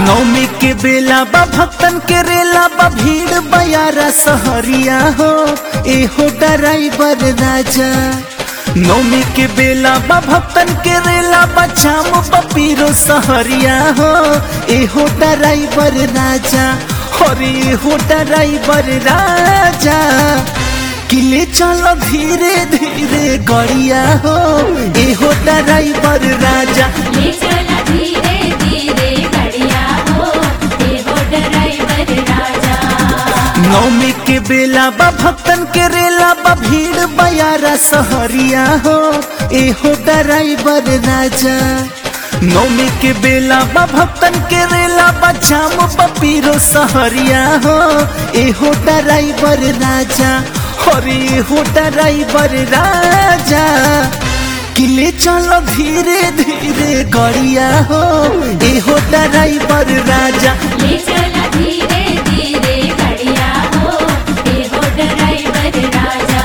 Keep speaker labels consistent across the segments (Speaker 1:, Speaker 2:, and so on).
Speaker 1: नौमी के बेला बा भक्तन के रेला बा भीड़ बयारा सहरिया हो एहो ड्राइवर राजा नौमी के बेला बा भक्तन के रेला बा जाम पपीरो सहरिया हो एहो ड्राइवर राजा अरे एहो ड्राइवर राजा किले चलो धीरे धीरे गड़िया हो एहो ड्राइवर राजा
Speaker 2: ले चला धीरे धीरे बढ़िया हो देवो ड्राइवर राजा
Speaker 1: नौमी के बेला बा भक्तन के रेला बा भीड़ बयारा सहरिया हो एहो ड्राइवर राजा नौमी के बेला बा भक्तन के रेला बा जाम पपीरो सहरिया हो एहो ड्राइवर राजा अरे एहो ड्राइवर राजा किले चलो धीरे धीरे गड़िया हो एहो ड्राइवर राजा
Speaker 2: ले चला धीरे धीरे बढ़िया हो देवो ड्राइवर राजा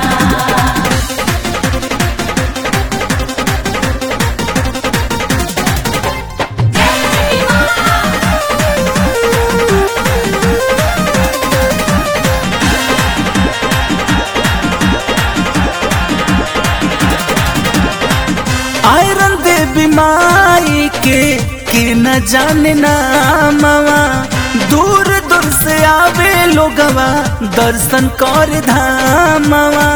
Speaker 1: आयरन देवी माई के के न जाने नामवा दूर दूर से आवे लोगवा दर्शन कर धामवा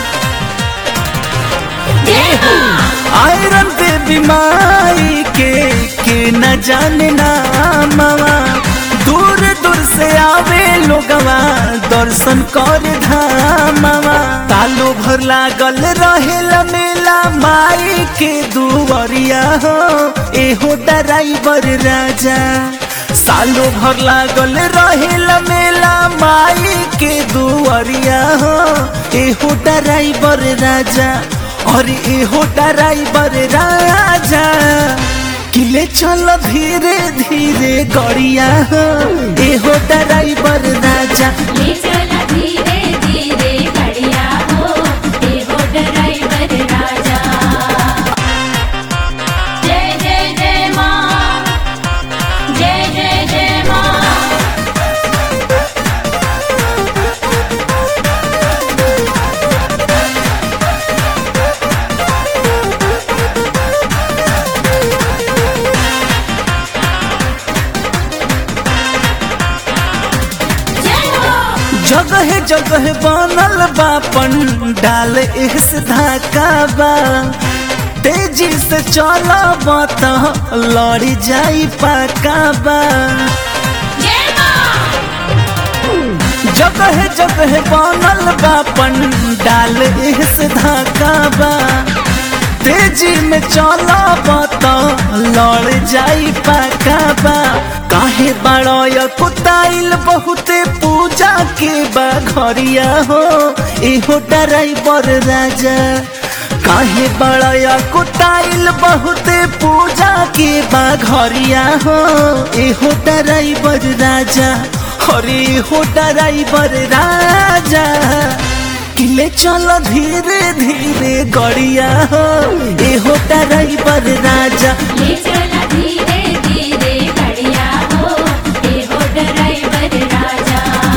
Speaker 1: आयरन देवी माई के के न जाने नामवा दूर दूर से आवे लोगवा दर्शन कर धामवा तालो भर लागल रहेला मेला माई के दुवरिया हो एहो ड्राइवर राजा सालो भर लागल रहेला मेला माई के दुवरिया हो एहो ड्राइवर राजा अरे एहो ड्राइवर राजा किले चलो धीरे धीरे गड़िया हो एहो ड्राइवर राजा
Speaker 2: ले चला धीरे धीरे बढ़िया हो देवो ड्राइवर राजा जय जय जय माँ जय जय जय माँ जय हो
Speaker 1: जगह जगह बनल बा पंडाल इस धाका बा तेजी से चला तो लड़ी जाई पाका बा
Speaker 2: जय माँ
Speaker 1: जगह जगह बनल बा पंडाल इस धाका बा तेजी में चला तो लड़ जाई पाका बा काहे बड़य कुताइल बहुते पूजा के बा घरिया हो एहो ड्राइवर राजा काहे बड़या कुटाइल बहुते पूजा के बा घरिया हो एहो ड्राइवर राजा अरे एहो ड्राइवर राजा किले चलो धीरे धीरे गड़िया हो एहो ड्राइवर राजा
Speaker 2: ले चला धीरे धीरे बढ़िया हो देवो ड्राइवर राजा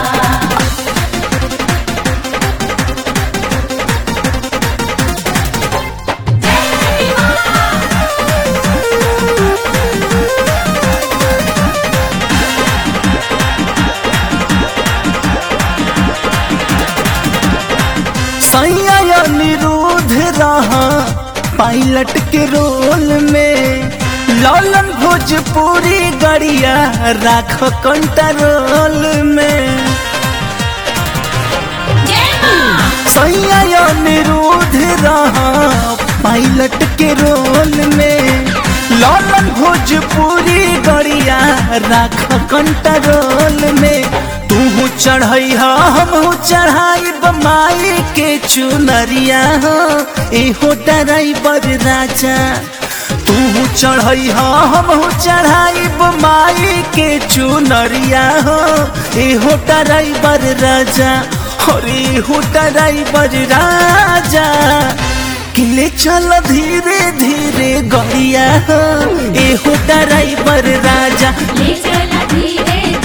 Speaker 1: सैया निरूध रहा पायलट के रोल में ललन भोजपुरी गड़िया राख कंट्रोल में
Speaker 2: जय माँ
Speaker 1: सैया निरूध रहा पायलट के रोल में ललन भोजपुरी गड़िया राख कंट्रोल में तू चढ़ई हम चढ़ाई माई के चुनरिया हो एहो ड्राइवर राजा तू चढ़ई हम चढ़ाई माई के चुनरिया हो एहो ड्राइवर राजा अरे हो ड्राइवर राजा किले ले चल धीरे धीरे गड़िया हो एहो ड्राइवर राजा
Speaker 2: ले चला धीरे